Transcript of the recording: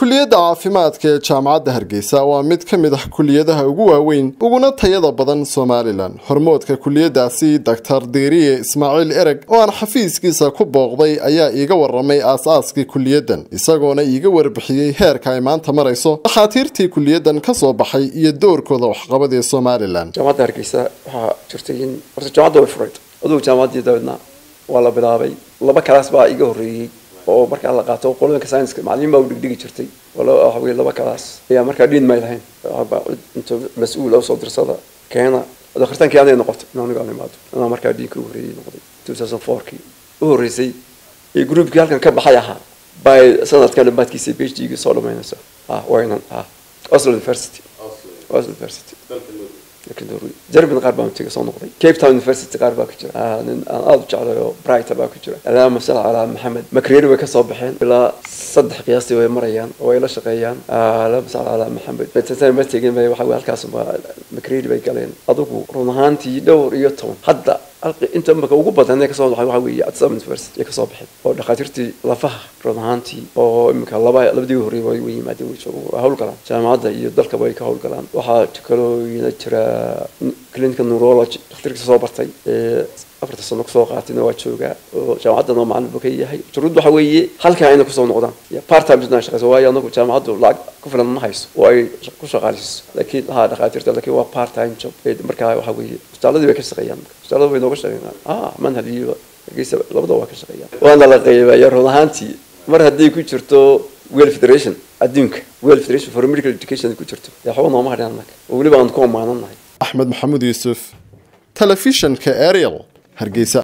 kuliyadda caafimaadka ee jaamacadda hargeysa waa mid ka mid ah kuliyadaha ugu waaweyn uguna tayada badan somalilan hormoodka kuliyadaasi doctor diiriye ismaaciil ereg oo aan xafiiskiisa ku booqday ayaa iiga waramay aas-aaskii kuliyadan isagoona iiga warbixiyey heerka ay maanta marayso dhakhaatiirtii kuliyadan kasoo baxay iyo doorkooda waxqabad ee somalilan jaamacadda hargeysa waxaa jirtay in horta jaamacadda way furayd adugu jaamacaddii dabeedna waa la bilaabay laba kalaas baa iga horreeyey oo markaa la qaato qoloyinka scienska macallin baa u dhigdhigi jirtay waxa weye laba kalaas ayaa markaa dhiin may lahayn inta mas-uul oo soo dirsada keena dakhtartaankii aday noqotay in aniga aan imaado anaa markaa dhiinkii u horreeyey noqday two thousand fourkii u horreysay ee groupkii halkan ka baxay ahaa by sanadka dhammaadkiisa b h d gii soo dhamaynaysa ah waynan ah oslo university oslo university jerman qaar baan tiga soo noqday cape town university qaar baa ku jira nin aan aada u jeclay oo brighta baa ku jira alaama sal calaa maxamed makreeri way kasoo baxeen ilaa saddex qiyaastii way marayaan oo ay la shaqeeyaan alaama sal calaa maxamed ma tegin waxa halkaas makreeri bay galeen adigu run ahaantii dhowr iyo toban hadda inta imaka ugu badan ee kasoo baxay waxa weeye adsam university ay kasoo baxeen oo dhakhaatiirtii lafaha run ahaantii oo imika laba labadii horreeyay way way yimaadeen way joogaan howlgalaan jaamacadda iyo dalkaba ay ka howlgalaan waxaa kaloo ina jira clinical neurology dhakhtarkii soo bartay ee afarta sano kusoo qaatayna waa joogaa oo jaamacaddan oo macallin buu ka yahay shuruud waxa weeye halkaa inay kusoo noqdaan part time business shaqeyso waayo anagu jaamacaddu lacag ku filan ma hayso oo ay ku shaqaalisiiso laakiin haa dhakhaatiirta laakiin waa part time job markaa waxa weeye isbitaaladii bay ka shaqeeyaan isbitaalada way nooga shaqeeyaan ah manhal iyo hargeysa labada waa ka shaqeeyaan waana la qeybaya run ahaantii mar hadday ku jirto well federation adduunka well federation for medical education ku jirto dee waxba nooma hadhin annaga oo weliba aan ku ammaananahay axmed maxamuud yuusuf telefishanka ariel hargeysa